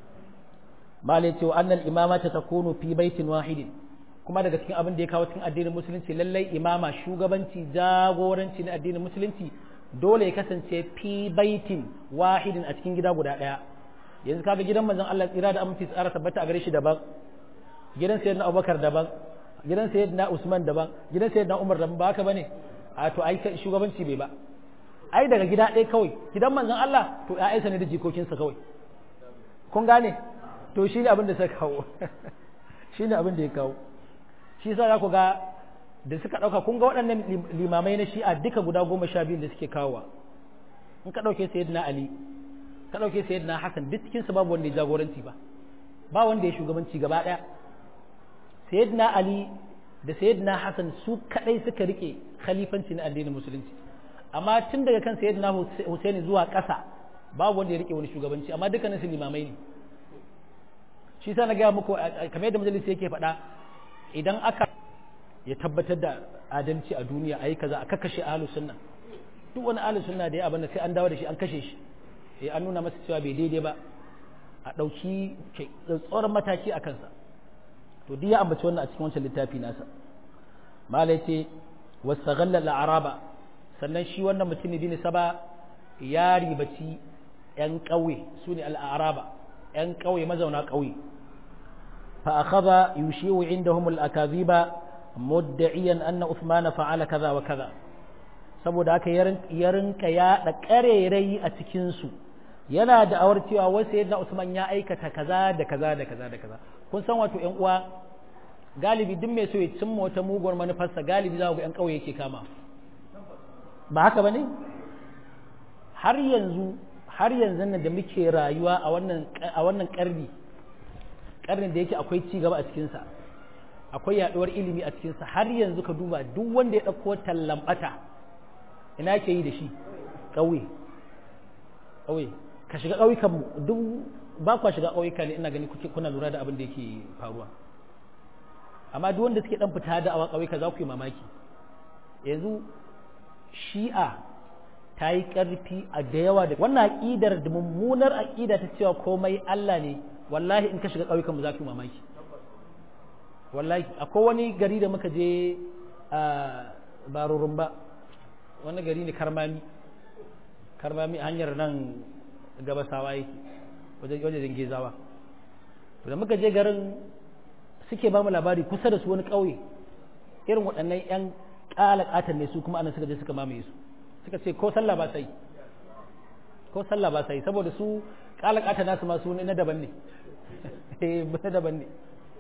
malai cewa annal imama ta takunu fi baitin wahidin kuma daga cikin abin da ya kawo cikin addinin musulunci lallai imama shugabanci jagoranci na addinin musulunci dole ya kasance fi baitin wahidin a cikin gida guda daya yanzu kaga gidan manzon Allah tsira da aminci tsara tabbata a gare shi daban gidan sayyidina Abubakar daban gidan sayyidina Usman daban gidan sayyidina Umar daban ba haka bane a to ai shugabanci bai ba ai daga gida ɗaya kawai gidan manzon Allah to ƴaƴansa ne da jikokinsa kawai kun gane to shi ne abin da suka kawo shi ne abin da ya kawo shi sa za ku ga da suka ɗauka kun ga waɗannan limamai na shi'a duka guda goma sha biyu da suke kawowa in ka ɗauke sayyidina Ali ka ɗauke sayyidina Hassan duk cikinsu babu wanda ya jagoranci ba ba wanda ya shugabanci gaba ɗaya sayyidina Ali da sayyidina Hassan su kadai suka rike khalifanci na addinin musulunci amma tun daga kan sayyidina Husaini zuwa ƙasa babu wanda ya rike wani shugabanci amma dukkanin su limamai ne shi sa na gaya muku kamar yadda majalisi yake faɗa idan aka ya tabbatar da adalci a duniya a yi kaza a kakkashe ahlus sunna duk wani ahlus sunna da ya abin da sai an dawo da shi an kashe shi eh an nuna masa cewa bai daidai ba a ɗauki tsoron mataki a kansa to duk ya ambaci wannan a cikin wancan littafi nasa mala yace wasaghalla al-araba sannan shi wannan mutum bin saba ya ribaci yan ƙauye sune al-araba yan ƙauye mazauna ƙauye fa akhadha yushiu indahum al-akaziba mudda'iyan anna uthman fa'ala kaza wa kaza saboda haka ya rinka yaɗa ƙarerai a cikin su yana da awar cewa wasu yadda Usman ya aikata kaza da kaza da kaza da kaza kun san wato ƴan uwa galibi duk mai so ya cimma wata muguwar manufarsa galibi za ku ƴan ƙauye yake kama ba haka bane har yanzu har yanzu nan da muke rayuwa a wannan a wannan ƙarni ƙarnin da yake akwai ci gaba a cikin sa akwai yaduwar ilimi a cikin sa har yanzu ka duba duk wanda ya dauko tallambata ina ke yi da shi ƙauye ƙauye ka shiga ƙauyukan mu duk ba kwa shiga ƙauyuka ne ina gani kuke kuna lura da abin da yake faruwa amma duk wanda suke dan fita da awa ƙauyuka za ku yi mamaki yanzu shi'a ta yi ƙarfi a da yawa da wannan aƙidar da mummunar aƙida ta cewa komai Allah ne wallahi in ka shiga ƙauyukan mu za ku yi mamaki wallahi akwai wani gari da muka je a barurun ba wani gari ne karmami karmami hanyar nan gabasawa yake wajen wajen gezawa da muka je garin suke ba mu labari kusa da su wani ƙauye irin waɗannan 'yan ƙalaƙatan ne su kuma anan suka je suka mamaye su suka ce ko sallah ba sai ko sallah ba sai saboda su ƙalaƙatan nasu ma su na daban ne eh na daban ne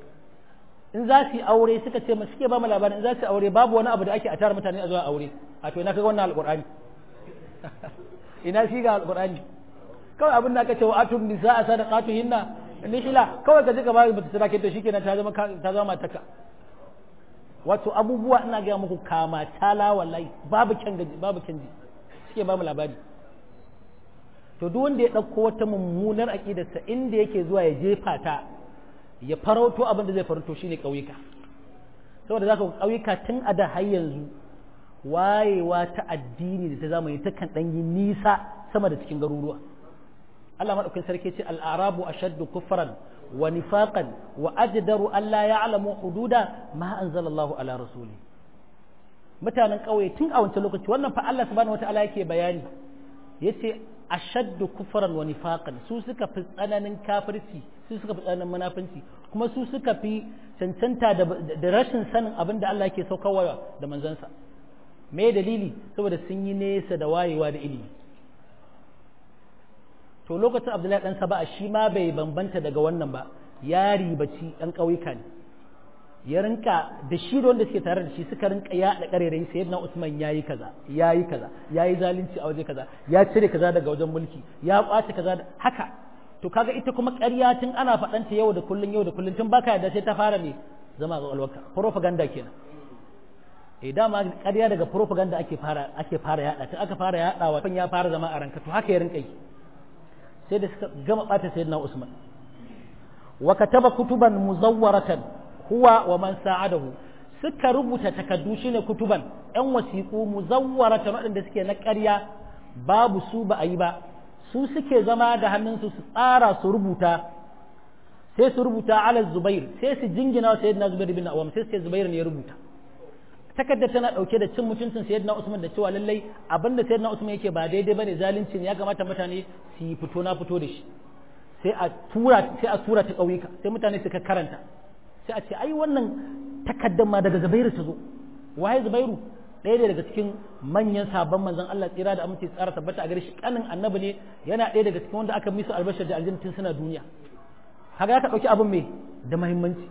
in za su yi aure suka ce suke ba mu labarin in za su yi aure babu wani abu da ake a tara mutane a zuwa aure a to ina kaga wannan alƙur'ani ina shi ga alƙur'ani kawai abin da aka ce wa atun nisa a sadaqatu hinna nihila kawai ka je ka bayi bata sadake to shikenan ta zama ta zama mataka wato abubuwa ina ga muku kama tala wallahi babu kyan gaji babu kyan ji suke ba mu labari to duk wanda ya dauko wata mummunar aqidarsa inda yake zuwa ya jefa ta ya farauto abin da zai farauto shine kauyuka saboda zaka kauyuka tun a da har yanzu wayewa ta addini da ta zamani ta kan dan yi nisa sama da cikin garuruwa Allah madaukakin sarki ce al-arabu ashaddu kufran wa nifaqan wa ajdaru an la ya'lamu hududa ma anzalallahu ala rasuli mutanen kauye tun a wancan lokaci wannan fa Allah subhanahu wataala yake bayani yace ashaddu kufran wa nifaqan su suka fi tsananin kafirci su suka fi tsananin munafinci kuma su suka fi cancanta da rashin sanin abin da Allah yake saukarwa da manzansa me dalili saboda sun yi nesa da wayewa da ilimi to lokacin abdullahi dan saba'a shi ma bai bambanta daga wannan ba ya ribaci ɗan ƙauyuka ne ya rinka da shi da wanda suke tare da shi suka rinka yaɗa ƙarerai sai na usman ya yi kaza ya yi kaza ya yi zalunci a waje kaza ya cire kaza daga wajen mulki ya ƙwace kaza haka to kaga ita kuma ƙarya tun ana faɗanta yau da kullun yau da kullun tun baka yadda sai ta fara ne zama ga alwaka propaganda kenan eh dama ƙarya daga propaganda ake fara ake fara yaɗa ta aka fara yaɗawa kan ya fara zama a ranka to haka ya rinka yi sai da suka gama ɓata sayyidina usman wa kataba kutuban muzawwaratan huwa wa man sa'adahu suka rubuta takaddu shine kutuban yan wasiƙu muzawwaratan waɗanda suke na ƙarya babu su ba a yi ba su suke zama da hannunsu su tsara su rubuta sai su rubuta ala zubair sai su jingina wa sayyidina zubair bin awam sai su ce zubair ne ya rubuta takarda tana dauke da cin mutuncin sayyidina usman da cewa lallai abinda sayyidina usman yake ba daidai bane zalunci ne ya kamata mutane su yi fito na fito da shi sai a tura sai a tura ta kauyuka sai mutane suka karanta sai a ce ai wannan takardar ma daga zubairu ta zo waye zubairu ɗaya ne daga cikin manyan sabon manzon Allah tsira da amince tsara tabbata a gare shi kanin annabi ne yana ɗaya daga cikin wanda aka misu albashar da aljanna tun suna duniya haka ya ka ɗauki abin mai da muhimmanci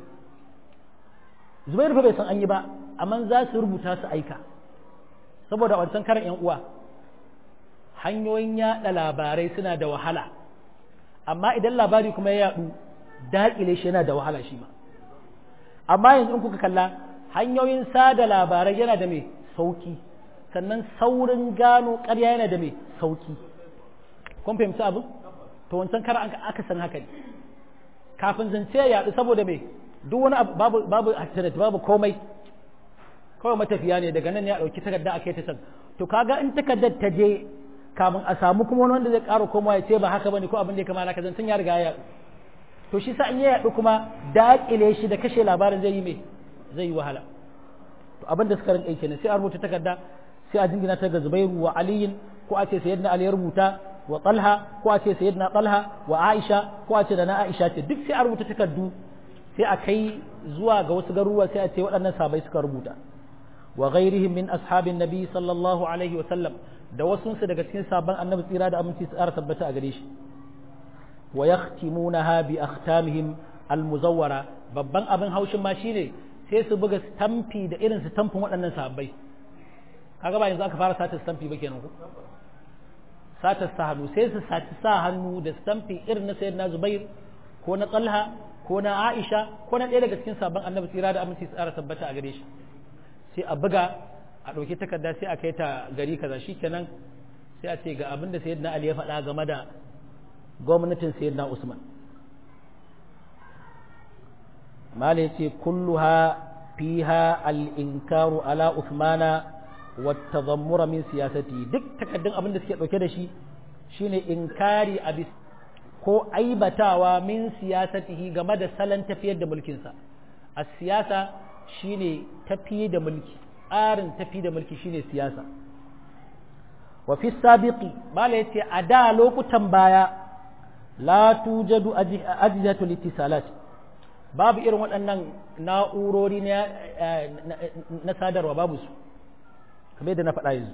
zubairu fa bai san an yi ba amma za su rubuta su aika saboda wancan karan yan uwa hanyoyin yaɗa labarai suna da wahala amma idan labari kuma ya yaɗu daƙile shi yana da wahala shi ma amma yanzu in kuka kalla hanyoyin sada labarai yana da mai sauki sannan saurin gano ƙarya yana da mai sauki kun fahimci abu to wancan kar aka san haka ne kafin zance ya yaɗu saboda mai duk wani babu babu internet babu komai kawai matafiya ne daga nan ya ɗauki takarda a kai ta can to kaga in takardar ta je kamun a samu kuma wani wanda zai ƙara komawa ya ce ba haka bane ko abin da ya kama haka zancen ya riga ya yaɗu to shi sa in ya yaɗu kuma daƙile shi da kashe labarin zai yi mai zai yi wahala to abin da suka rinƙa kenan sai a rubuta takarda sai a jingina ta ga Zubairu wa Aliyin ko a ce sayyidina Ali ya rubuta wa Talha ko a ce sayyidina Talha wa Aisha ko a ce da na Aisha ce duk sai a rubuta takardu sai a kai zuwa ga wasu garuruwa sai a ce waɗannan sabai suka rubuta wa ghairihim min ashabin nabi sallallahu alaihi wa sallam da wasu su daga cikin sabon annabi tsira da aminci su tsara tabbata a gare shi wa yahtimunaha bi akhtamihim almuzawwara babban abin haushin ma shine sai su buga stamfi da irin su tamfin waɗannan sahabbai kaga ba yanzu aka fara sata stamfi ba kenan ko sata sa hannu sai su saci sa hannu da stamfi irin na sayyidina Zubair ko na Talha ko na Aisha ko na ɗaya daga cikin sabon annabi tsira da aminci tsara tabbata a gare shi sai a buga a ɗauki takarda sai a kai ta gari kaza shikenan sai a ce ga abin da sayyidina Ali ya faɗa game da gwamnatin sayyidina Usman mala yace kulluha fiha al-inkaru ala Uthmana wa tadhammura min siyasati duk takaddun abin da suke dauke da shi shine inkari abis ko aibatawa min siyasatihi game da salon tafiyar da mulkinsa a siyasa shine tafi da mulki tsarin tafi da mulki shine siyasa wa fi sabiqi mala yace a da lokutan baya la tujadu ajihatu litisalat babu irin waɗannan na'urori na sadarwa babu su kamar yadda na faɗa yanzu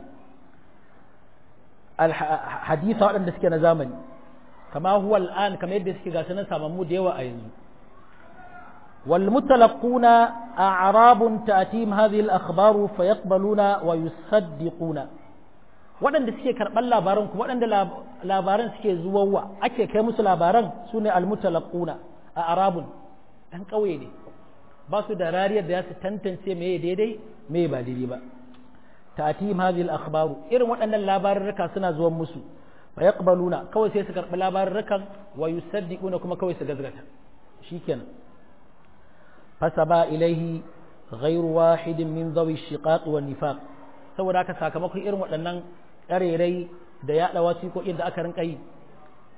hadisa waɗanda suke na zamani kama huwa al'an kamar yadda suke gasu nan samammu da yawa a yanzu wal mutalaquna a'rabun ta'tim hadhihi al-akhbar fa yaqbaluna wa yusaddiquna waɗanda suke karɓar labaran kuma waɗanda labaran suke zuwawa ake kai musu labaran su ne almutalaquna a arabun ɗan ƙauye ne ba su da rariyar da ya su tantance me daidai me ba daidai ba ta'tim hadhihi al-akhbaru irin waɗannan labarurruka suna zuwan musu fa yaqbaluna kawai sai su karɓi labarurrukan wa yusaddiquna kuma kawai su gazgata shikenan fasaba ilaihi ghayru wahidin min dhawi shiqaq wa nifaq saboda haka sakamakon irin waɗannan ƙarerai da yaɗa wasiƙoƙin da aka rinka yi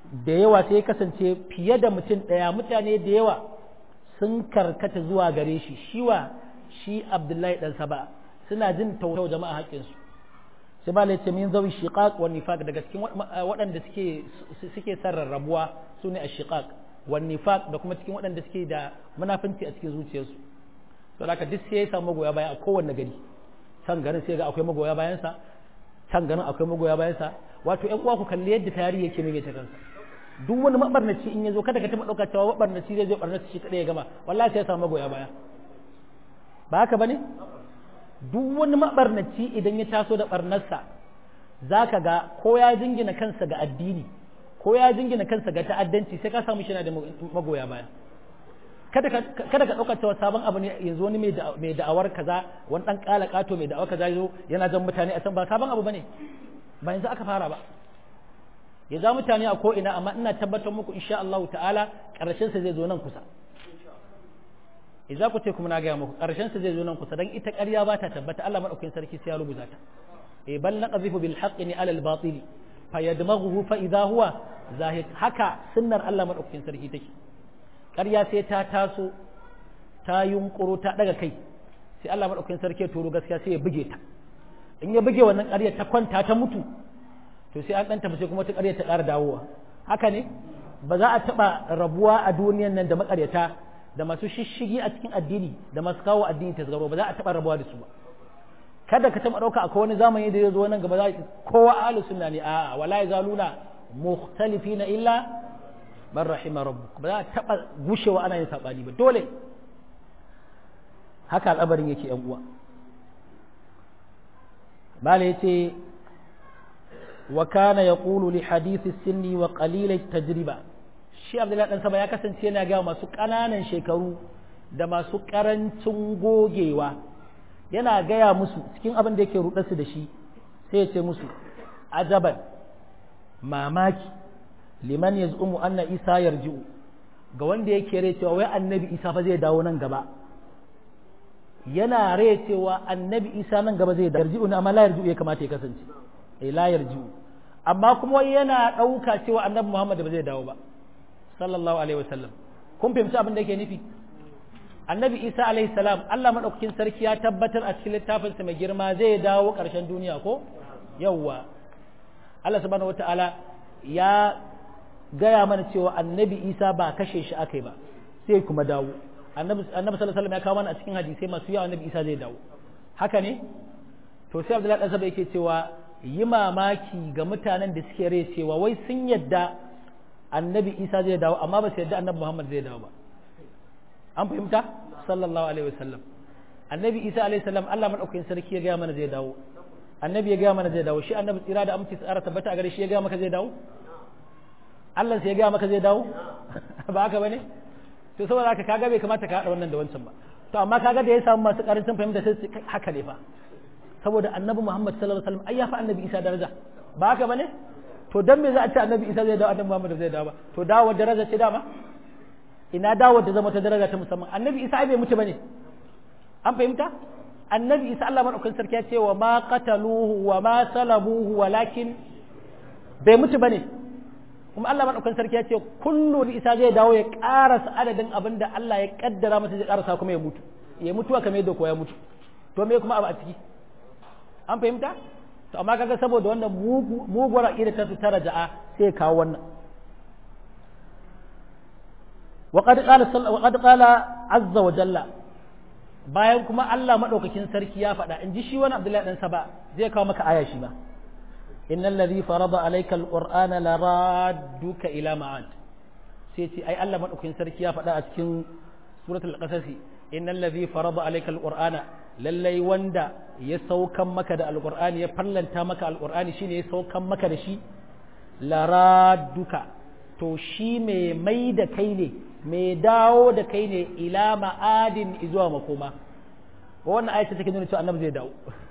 da yawa sai ya kasance fiye da mutum ɗaya mutane da yawa sun karkata zuwa gare shi shiwa shi abdullahi ɗan saba suna jin tautau jama'a haƙƙinsu sai ba ce min zawi shiqaq wa nifaq daga cikin waɗanda suke suke sarrarrabuwa su ne ashiqaq wa nifaq da kuma cikin waɗanda suke da munafinci a cikin zuciyarsu to haka duk sai ya samu magoya baya a kowanne gari can garin sai ga akwai magoya bayansa can garin akwai magoya bayansa wato ƴan uwa ku kalli yadda tarihi yake mai ta kansa duk wani mabarnaci in ya zo kada ka taɓa ɗauka cewa mabarnaci zai zo barnaci shi kaɗai ya gama wallahi sai ya samu magoya baya ba haka bane duk wani mabarnaci idan ya taso da barnarsa za ka ga ko ya jingina kansa ga addini ko ya jingina kansa ga ta'addanci sai ka samu shi na da magoya baya kada ka ɗauka cewa sabon abu ne yanzu wani mai da'awar kaza wani ɗan ƙala ƙato mai da'awar kaza zo yana jan mutane a can ba sabon abu bane ba yanzu aka fara ba ya za mutane a ko ina amma ina tabbatar muku insha Allah ta'ala ƙarshen sa zai zo nan kusa idza ku ce kuma na gaya muku ƙarshen sa zai zo nan kusa dan ita ƙarya ba ta tabbata Allah madaukakin sarki sai ya rubuta ta e bal naqdhifu bil haqqi ni ala al batili fayadmaghuhu fa idha huwa zahid haka sunnar Allah madaukakin sarki take ƙarya sai ta taso ta yunkuro ta daga kai sai Allah madaukakin sarki ya turo gaskiya sai ya buge ta in ya buge wannan ƙarya ta kwanta ta mutu to sai an dan tafi sai kuma ta ƙarya ta ƙara dawowa haka ne ba za a taɓa rabuwa a duniyan nan da maƙaryata da masu shishigi a cikin addini da masu kawo addini ta zaro ba za a taɓa rabuwa da su ba kada ka taɓa ɗauka akwai wani zamani da ya zo nan gaba za kowa ahlus sunna ne a'a wala yazaluna mukhtalifina illa man rahima rabbuk ba za a taɓa gushewa ana yin sabani ba dole haka al'abarin yake yan uwa bala yace wa kana yaqulu li hadithi sinni wa qalil tajriba shi abdullahi dan saba ya kasance yana ga masu ƙananan shekaru da masu ƙarancin gogewa yana gaya musu cikin abin da yake rudarsu da shi sai ya ce musu ajaban mamaki liman yaz'umu anna isa yarji'u ga wanda yake rai cewa wai annabi isa fa zai dawo nan gaba yana rai cewa annabi isa nan gaba zai dawo yarji'u amma la yarji'u ya kamata ya kasance eh la yarji'u amma kuma yana ɗauka cewa annabi muhammad ba zai dawo ba sallallahu alaihi wasallam kun fahimci abin da yake nufi annabi isa alaihi salam allah maɗaukakin sarki ya tabbatar a cikin littafinsa mai girma zai dawo ƙarshen duniya ko yawwa allah subhanahu wataala ya gaya mana cewa annabi isa ba kashe shi akai ba sai kuma dawo annabi sallallahu alaihi wasallam ya kawo mana a cikin hadisai masu yawa annabi isa zai dawo haka ne to sai abdullahi dan saba yake cewa yi mamaki ga mutanen da suke rai cewa wai sun yadda annabi isa zai dawo amma ba su yadda annabi muhammad zai dawo ba an fahimta sallallahu alaihi wasallam annabi isa alaihi salam allah madaukakin sarki ya gaya mana zai dawo annabi ya gaya mana zai dawo shi annabi tsira da aminci tsara tabbata a gare shi ya gaya maka zai dawo allah sai ya gaya maka zai dawo ba haka bane to saboda haka kaga bai kamata ka hada wannan da wancan ba to amma kaga da ya samu masu karancin fahimta sai haka ne fa saboda annabi muhammad sallallahu alaihi wasallam ai ya fa annabi isa daraja ba haka bane to dan me za a ce annabi isa zai dawo annabi muhammad zai dawo ba to dawo daraja ce dama ina dawo da zama ta daraja ta musamman annabi isa ai bai mutu bane an fahimta annabi isa Allah madaukakin sarki ya ce wa ma qataluhu wa ma salabuhu walakin bai mutu bane kuma Allah madaukakin sarki ya ce kullu isa zai dawo ya karasa adadin abin da Allah ya kaddara masa zai karasa kuma ya mutu ya mutuwa kamar yadda ko ya mutu to me kuma abu a ciki an fahimta to amma kaga saboda wannan muguwar aqida ta ta raja'a sai kawo wannan وقد قال وقد قال عز وجل bayan kuma Allah madaukakin sarki ya faɗa in ji shi wani Abdullahi dan Saba zai kawo maka aya shi ba innal ladhi farada alayka alqur'ana laradduka ila ma'ad sai ce ai Allah madaukakin sarki ya faɗa a cikin suratul qasas innal ladhi farada alayka alqur'ana lallai wanda ya saukan maka da alqur'ani ya fallanta maka alqur'ani shine ya saukan maka da shi laradduka to shi mai mai da kai ne mai dawo da kai ne ila ma'adin zuwa makoma wannan ayata take nuna cewa annabi zai dawo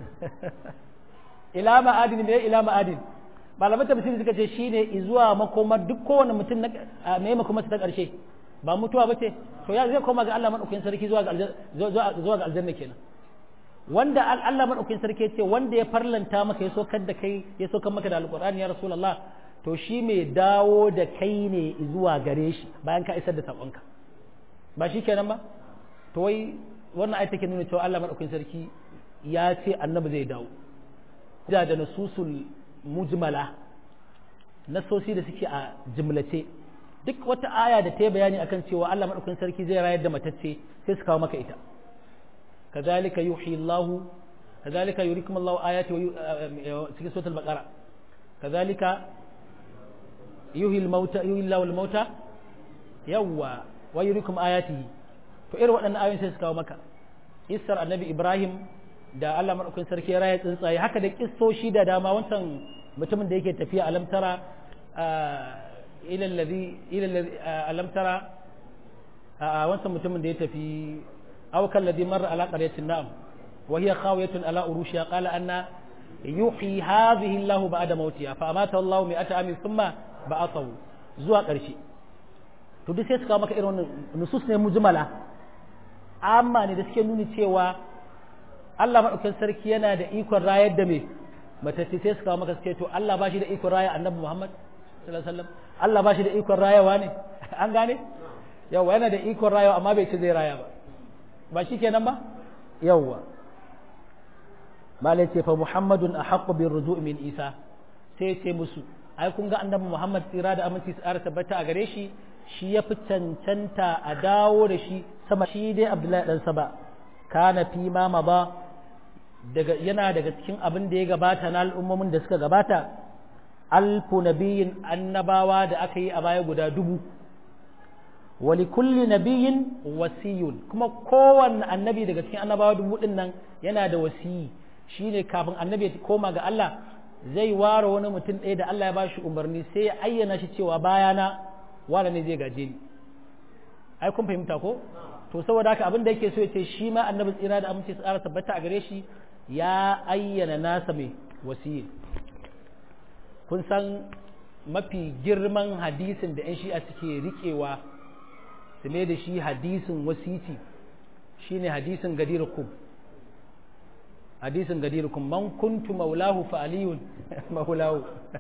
ila ma'adin ne ila ma'adin malaman tafsiri suka ce shine zuwa makoma duk kowane mutum na mai makoma ta karshe ba mutuwa bace to ya zai koma ga Allah madaukakin sarki zuwa ga zuwa ga aljanna kenan wanda Allah madaukakin sarki ya ce wanda ya farlanta maka ya sokar da kai ya sokar maka da alqur'ani ya rasulullah to shi mai dawo da kai ne zuwa gare shi bayan ka isar da saƙonka ba shi kenan ba to wai wannan ayat take nuna cewa Allah madaukakin sarki ya ce annabi zai dawo da da nasusul mujmala nasosi da suke a jimlace duk wata aya da ta yi bayani akan cewa Allah madaukakin sarki zai rayar da matacce sai su kawo maka ita kazalika yuhyi Allah kazalika yurikum Allah ayati wa cikin suratul baqara kazalika yuhyi al-mauta yuhyi Allah al-mauta yawwa wa yurikum ayatihi to irin waɗannan ayoyin sai su kawo maka Isar annabi Ibrahim da Allah madaukakin sarki ya raya tsuntsaye haka da kissoshi da dama wancan mutumin da yake tafiya alamtara ila allazi ila allazi alamtara a wancan mutumin da ya tafi aw kal ladhi marra ala qaryatin na'am wa hiya khawiyatun ala urushiha qala anna yuhyi hadhihi Allah ba'da mautiha fa amata Allah mi'ata amin thumma ba'athahu zuwa ƙarshe to duk sai su kawo maka irin wannan nusus ne mujmala amma ne da suke nuni cewa Allah maɗaukin sarki yana da ikon rayar da me matacce sai su kawo maka suke to Allah ba shi da ikon raya annabi Muhammad sallallahu alaihi wasallam Allah ba shi da ikon rayawa ne an gane yawa yana da ikon rayawa amma bai ce zai raya ba ba shi kenan ba yawa malai ce fa Muhammadun ahaqqu bir ruju' min Isa sai ce musu ai kun ga annabi Muhammad tsira da aminci tsara tabbata a gare shi shi ya fi cancanta a dawo da shi sama shi dai Abdullahi dan Saba kana fi ma ba daga yana daga cikin abin da ya gabata na al'ummomin da suka gabata alfu nabiyin annabawa da aka yi a baya guda dubu wali kulli nabiyin wasiyun kuma kowanne annabi daga cikin annabawa dubu din nan yana da wasiyi shine kafin annabi ya koma ga Allah zai ware wani mutum ɗaya da Allah ya bashi umarni sai ya ayyana shi cewa bayana wala ne zai gaje ni ai kun fahimta ko to saboda haka abin da yake so ya ce shi ma annabi tsira da amince tsara tabbata a gare shi ya ayyana nasa mai wasiyi kun san mafi girman hadisin da 'yan shi'a suke riƙewa su mai da shi hadisin wasiti shine hadisin gadirukum hadisin gadirukum man kuntu maulahu fa aliyun maulahu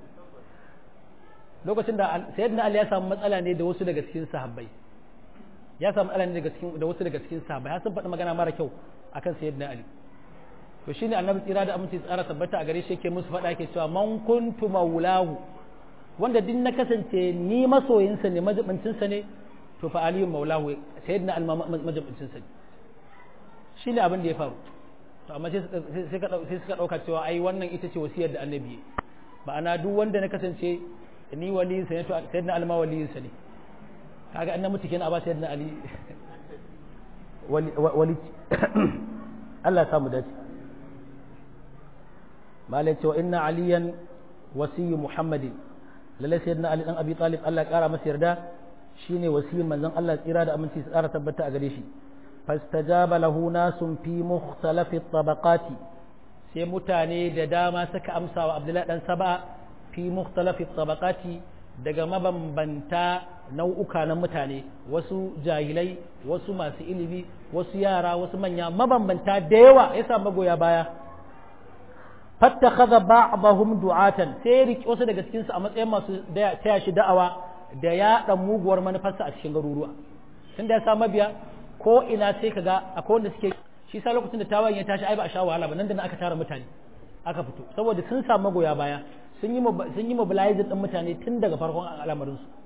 lokacin da sayyidina ali ya samu matsala ne da wasu daga cikin sahabbai ya samu matsala ne daga cikin da wasu daga cikin sahabbai har sun faɗi magana mara kyau akan sayyidina ali to shine annabi tsira da aminci tsara tabbata a gare shi yake musu faɗa yake cewa man kuntu maulahu wanda din na kasance ni masoyinsa ne majibincinsa ne to fa aliyun maulahu sayyidina al majibincinsa ne shine abin da ya faru to amma sai sai suka dauka cewa ai wannan ita ce wasiyar da annabi ma'ana duk wanda na kasance ni waliyinsa ne to sayyidina al ma waliyinsa ne kaga annabi mutu kenan a ba sayyidina ali wali Allah ya samu dace malai cewa inna aliyan wasiyyu muhammadin lalle sayyidina ali dan abi talib Allah ya kara masa yarda shine wasiyin manzon Allah tsira da aminci su kara tabbata a gare shi fastajaba lahu nasun fi mukhtalafi tabaqati sai mutane da dama suka amsa wa abdullahi dan saba fi mukhtalafi tabaqati daga mabambanta nau'uka na mutane wasu jahilai wasu masu ilimi wasu yara wasu manya mabambanta da yawa ya sa magoya baya fattakhadha ba'dahum du'atan sai riki wasu daga cikin su a matsayin masu taya shi da'awa da ya dan muguwar manufarsa a cikin garuruwa tunda ya sa mabiya ko ina sai kaga akwai wanda suke shi sa lokacin da tawayen ya tashi ai ba a sha wahala ba nan da nan aka tara mutane aka fito saboda sun samu magoya baya sun yi sun yi mobilizing din mutane tun daga farkon al'amarin su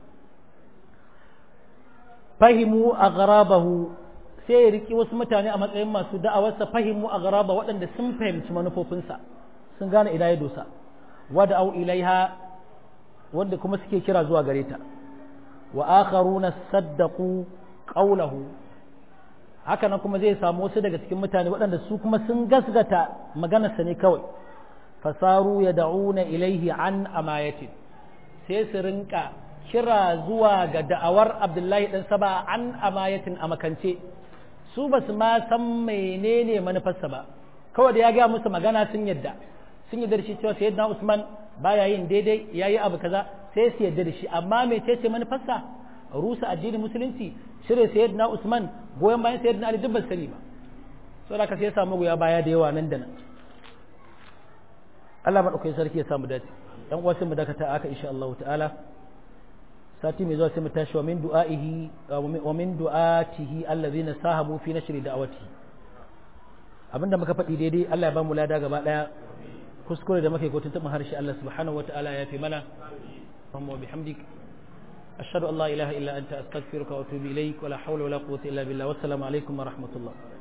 fahimu aghrabahu sai ya riki wasu mutane a matsayin masu da'awarsa fahimu aghraba waɗanda sun fahimci manufofinsa sun gane ina ya dosa wada au ilaiha wanda kuma suke kira zuwa gare ta wa akharuna saddaqu qawlahu haka nan kuma zai samu wasu daga cikin mutane waɗanda su kuma sun gasgata maganarsa ne kawai fasaru ya da'una ilaihi an amayatin sai su rinka kira zuwa ga da'awar abdullahi ɗan saba an amayatin a makance su ba su ma san menene manufarsa ba kawai da ya gaya musu magana sun yadda sun yadda da shi cewa sayyidina usman baya yin daidai yayi abu kaza sai su yadda da shi amma mecece manufarsa rusa addinin musulunci shirye sayyidina usman goyon bayan sayyidina ali duk ba sani ba saboda ka sai ya samu goya baya da yawa nan da nan Allah madaukakin sarki ya samu dace yan uwa sai mu dakata aka insha Allah ta'ala sati mai zuwa sai mu tashi wa min du'aihi wa min du'atihi allazina sahabu fi nashri da'awati abinda muka faɗi daidai Allah ya ba mu lada gaba daya kuskure da muke kotun taɓin harshe Allah subhanahu wa ta'ala ya fi mana wa bihamdik ashhadu an la ilaha illa anta astaghfiruka wa atubu ilaik wa la hawla wa la quwwata illa billah wassalamu alaikum wa rahmatullah